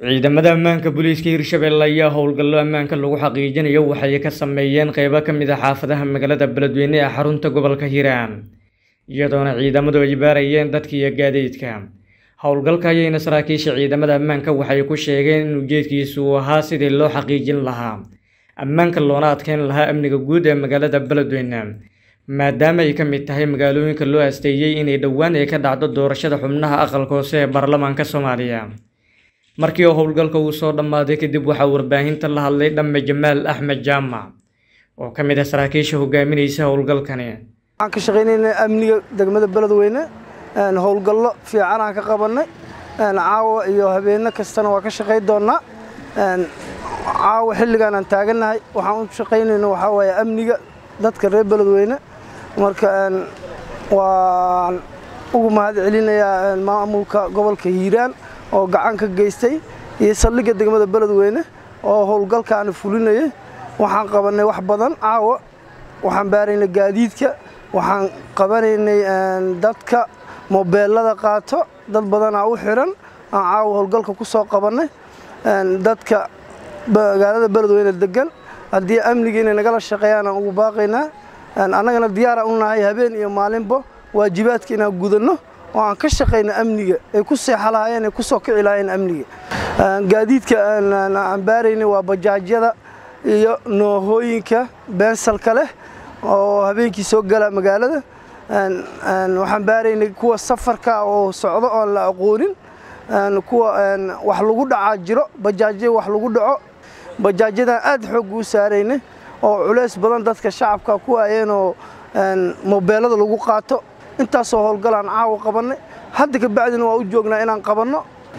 ciidamada ammaanka booliiska hirshabelle ayaa howlgallo ammaanka lagu xaqiijinayo waxay ka sameeyeen qeybo ka mid a xaafadaha magaalada beledweyne ee xarunta gobolka hiiraan iyadoona ciidamadu ay baarayeen dadka iyo gaadiidka howlgalka ayayna saraakiisha ciidamada ammaanka waxay ku sheegeen in ujeedkiisu uu ahaa sidii loo xaqiijin lahaa ammaanka loona adkeyn lahaa amniga guud ee magaalada beledweyne maadaama ay ka mid tahay magaalooyinka loo asteeyey inay dhowaan ay ka dhacdo doorashada xubnaha aqalka hoose ee baarlamaanka soomaaliya markii uu howlgalka uu soo dhammaaday kadib waxaa warbaahinta la hadlay dhamme jamaal axmed jaamac oo ka mid ah saraakiisha hogaaminaysa howlgalkani waxaan ka shaqaynaynaa amniga degmada beledweyne howlgallo fiicanaan ka qabannay caawa iyo habeenno kastana waa ka shaqayn doonnaa caawa xilligaan aan taagannahay waxaan u shaqaynayno waxaa waaye amniga dadka reer beledweyne marka waan ugu mahad celinayaa maamulka gobolka hiiraan oo gacan ka geystay iyo saldhigga degmada beledweyne oo howlgalkaana fulinayay waxaan qabannay wax badan caawa waxaan baaraynay gaadiidka waxaan qabanaynay dadka mobeelada qaato dad badanaa u xiran aan caawa howlgalka ku soo qabannay dadka magaalada beledweyne degan haddii amniga inay nagala shaqeeyaan aan ugu baaqaynaa annagana diyaara u nahay habeen iyo maalinba waajibaadka inaan gudanno oo aan ka shaqayno amniga ay ku seexa lahaayeen ay ku soo kici lahaayeen amniga gaadiidka aan baaraynay waa bajaajyada iyo noohooyinka beensalka leh oo habeenkii soo gala magaalada waxaan baaraynay kuwa safarka oo socdo oon la aqoonin kuwa wax lagu dhacaa jiro bajaajya wax lagu dhaco bajaajyadan aad xoog uu saaraynay oo culays badan dadka shacabka ku waayeenoo mobeelada lagu qaato intaasoo howlgalaan caawa qabannay hadda ka bacdina waa u joognaa inaan qabanno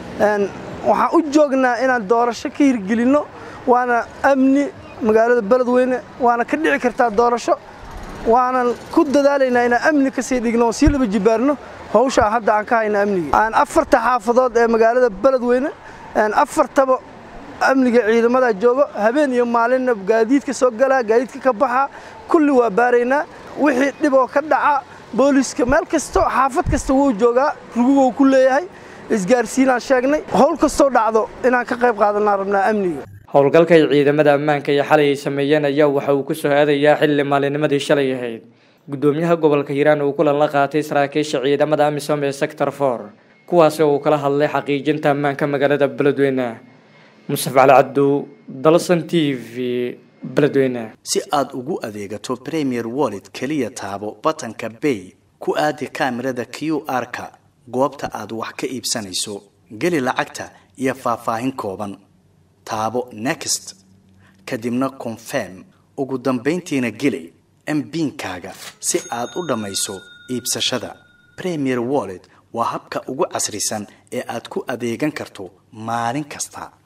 waxaan u joognaa inaan doorasho ka hirgelinno waana amni magaalada beledweyne waana ka dhici kartaa doorasho waanan ku dadaalaynaa inaan amni ka sii dhigno oo sii laba jibaarno hawshaa hadda aan ka hayna amniga afarta xaafadood ee magaalada beledweyne afartaba amniga ciidamada joogo habeen iyo maalinna gaadiidka soo galaa gaadiidka ka baxa kulli waa baaraynaa wixii dhiboo ka dhaca booliiska meel kasto xaafad kasta wuu joogaa rugugou ku leeyahay isgaarsiinaan sheegnay howl kastoo dhacdo inaan ka qayb qaadanaa rabnaa amniga howlgalka ay ciidamada ammaanka iyo xalay ay sameeyeen ayaa waxa uu ku soo aadayaa xilli maalinimadii shalay ahayd guddoomiyaha gobolka hiiraan uu kulan la qaatay saraakiisha ciidamada amisom ee sector for kuwaasi oo uu kala hadlay xaqiijinta ammaanka magaalada beledweyne musaf cali cabdu dalsan t v beledweyne si aad ugu adeegato premier wallet keliya taabo batanka bay ku aadi kaamirada q r-ka goobta aad wax ka iibsanayso geli lacagta iyo faahfaahin kooban taabo next kadibna confirm ugu dambayntiina geli mbiinkaaga si aad u dhammayso iibsashada premier wallet waa habka ugu casrisan ee aad ku adeegan karto maalin kasta